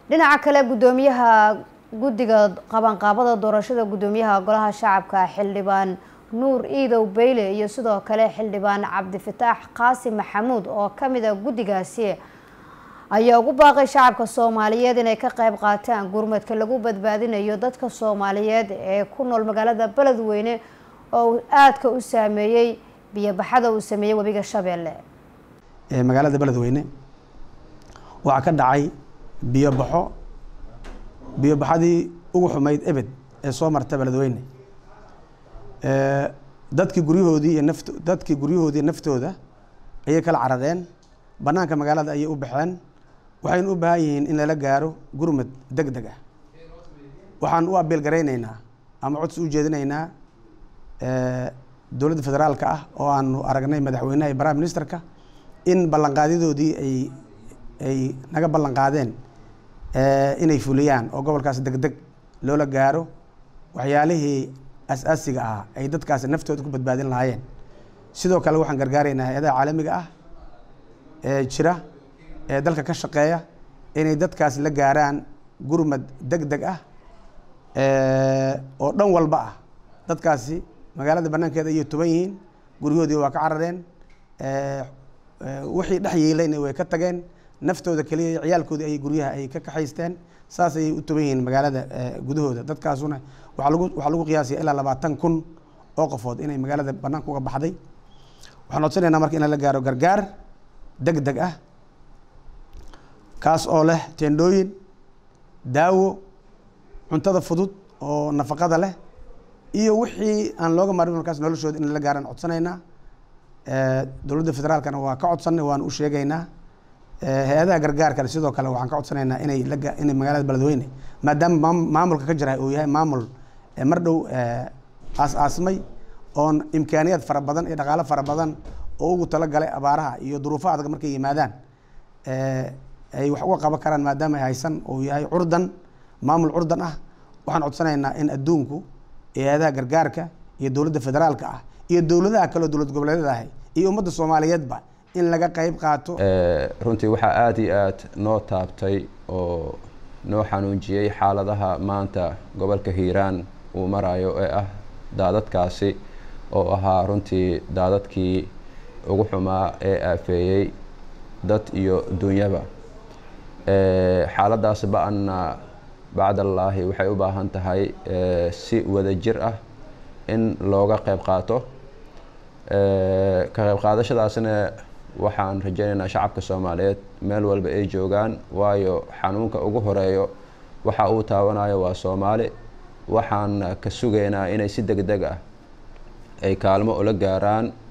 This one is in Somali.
dhinaca kale guddoomiyaha guddiga qabanqaabada doorashada guddoomiyaha golaha shacabka xildhibaan nuur iidow beyle iyo sidoo kale xildhibaan cabdifataax qaasim maxamuud oo kamid a guddigaasi ayaa ugu baaqay shacabka soomaaliyeed inay ka qayb qaataan gurmadka lagu badbaadinayo dadka soomaaliyeed ee ku nool magaalada beledweyne oo aadka u saameeyey biyobaxada uu sameeyey webiga shabeelle magaalada beledweyne waxaa ka dhacay biyobaxo biyobaxadii ugu xumayd ebed ee soo marta beledweyne dadkii guryahoodii iyo naft dadkii guryahoodii naftooda ayay kala carareen banaanka magaalada ayay u baxeen waxaynu u baahan yihiin in lala gaaro gurmad deg deg ah waxaan u abiil garayneynaa ama codsi u jeedinaynaa dowladda federaalka ah oo aanu aragnay madaxweynaha iyo prime ministerka in ballanqaadyadoodii ay ay naga ballan qaadeen inay fuliyaan oo gobolkaas deg deg loola gaaro waxyaalihii as-aasiga ah ay dadkaas naftooda ku badbaadin lahaayeen sidoo kale waxaan gargaaraynaa hay-adaha caalamiga ah ee jira ee dalka ka shaqeeya inay dadkaas la gaaraan gurmad deg deg ah oo dhan walba ah dadkaasi magaalada banaankeeda ayay tuban yihiin guryahoodii waa ka carareen wixii dhex yiilayna way ka tageen naftooda keliya ciyaalkoodii ay guryaha ay ka kaxaysteen saas ayay u tuban yihiin magaalada gudahooda dadkaasuna waaa lagu waxaa lagu qiyaasaya ilaa labaatan kun oo qofood inay magaalada banaanka uga baxday waxaan codsanaynaa marka in la gaaro gargaar deg deg ah kaas oo leh teendhooyin daawo cuntada fudud oo nafaqada leh iyo wixii aan looga marin markaas noloshooda in la gaaraan codsanaynaa dowladda federaalkana waa ka codsanay waan u sheegaynaa hay-adaha gargaarkale sidoo kale waxaan ka codsanaynaa inay laga inay magaalada beledweyne maadaama maamulka ka jira uu yahay maamul mar dhow aas-aasmay oon imkaaniyaad fara badan iyo dhaqaalo fara badan oo ugu talagalay abaaraha iyo duruufo adag markay yimaadaan ay wax uga qaban karaan maadaama ay haysan uu yahay curdan maamul curdan ah waxaan codsanaynaa in adduunku hay-adaha gargaarka iyo dowladda federaalka ah iyo dowladaha kaleo dowlad goboleedyada ahay iyo ummadda soomaaliyeedba in laga qayb qaato runtii waxaa aada iyo aad noo taabtay oo noo xanuunjiyey xaaladaha maanta gobolka hiiraan uu marayo ee ah daadadkaasi oo ahaa runtii daadadkii ugu xumaa ee aafeeyey dad iyo dunyaba xaaladaas ba-anna bacdallaahi waxay u baahan tahay si wada jir ah in looga qayb qaato ka qayb qaadashadaasna waxaan rajaynaynaa shacabka soomaaliyeed meel walba ay joogaan waayo xanuunka ugu horeeyo waxa uu taabanayo waa soomaali waxaan ka sugaynaa inay si deg deg ah ay kaalmo ula gaaraan